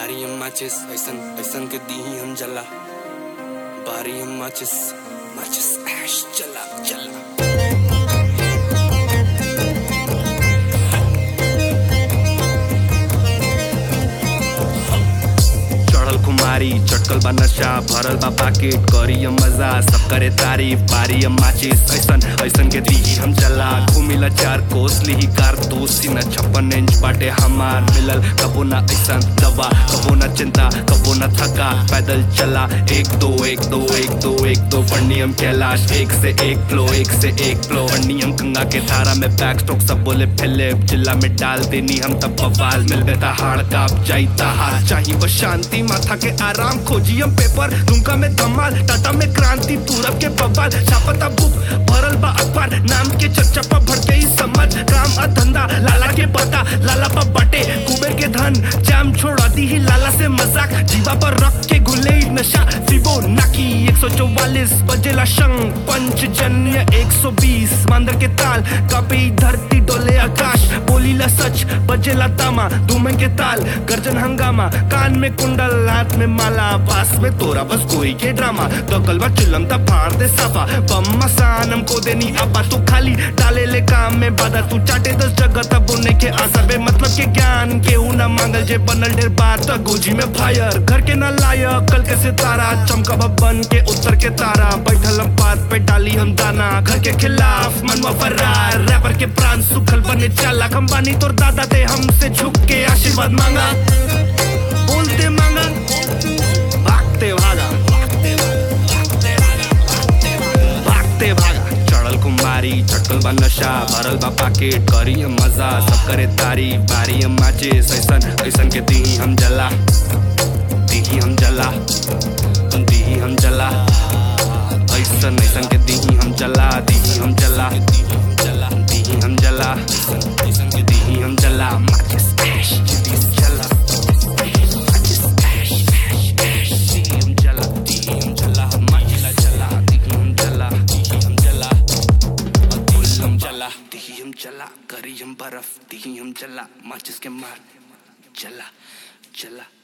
बारी हम माचिस ऐसन ऐसन के दी हम जला बारी हम माचिस माचिस ऐश चला चला चढ़ल कुमारी चटकल बा नशा भरल बा पाकेट करी हम मजा सब करे तारीफ बारी हम माचिस ऐसन ऐसन के दी हम चला घूमिला चार कोस ली कार दोस्ती न छप्पन इंच बाटे हमार मिलल कबो ना ऐसन दवा कबो ना चिंता कबो ना थका पैदल चला एक दो एक दो एक दो एक दो पढ़नी हम कैलाश एक से एक फ्लो एक से एक फ्लो पढ़नी हम गंगा के धारा में बैक स्ट्रोक सब बोले फिलिप जिला में डाल देनी हम तब बवाल मिल बेता हाड़ काप जाईता हार चाहिए बस शांति माथा के आराम खोजी हम पेपर दुमका में धमाल टाटा में क्रांति पूरब के बवाल छापता बुक भरल बा अखबार नाम के चर्चा पर भटके ही समझ काम आ धंधा लाला के पता लाला पर बटे कुबेर के धन जाम छोड़ा दी ही लाला से मजाक जीवा पर रख के घुले ही नशा फिबो नाकी 144 बजेला शंख पंचजन्य 120 मांदर के ताल कापे धरती डोले आकाश बोलीला सच बजेला तामा धूमे के ताल गर्जन हंगामा कान में कुंडल हाथ में माला पास में तोरा बस कोई के ड्रामा तो कलवा चिलम ता फाड़ दे साफा बम मसानम को देनी अब्बा तू खाली डाले ले काम में बाधा तू चाटे दस जगह तब उन्हें के आसर बे मतलब के ज्ञान के ना मांगल जे बनल ढेर बार तो गोजी में फायर घर के ना लायक कल के सितारा चमका बन के उत्तर के तारा बैठल हम पात पे डाली हम दाना घर के खिलाफ मनवा फरार रैपर के प्राण सुखल बने चाला हम बानी तोर दादा दे हमसे झुक के आशीर्वाद मांगा बोलते मांगा भागते भागा भागते भागा चढ़ल कुमारी चटकल बा नशा भरल बा पाकेट करी हम मजा सब करे तारीफ बारी हम माचिस ऐसन ऐसन के दी हम जला दी हम जला दी हम जला ऐसन ऐसन के दी हम जला दी हम जला दी हम जला दी हम जला ऐसन के दी हम जला माचिस ऐश दी जला माचिस ऐश ऐश ऐश दी हम जला दी हम जला माचिला जला दी हम जला दी हम जला दिल हम जला दी हम जला करी हम बर्फ दी हम जला माचिस के मार जला जला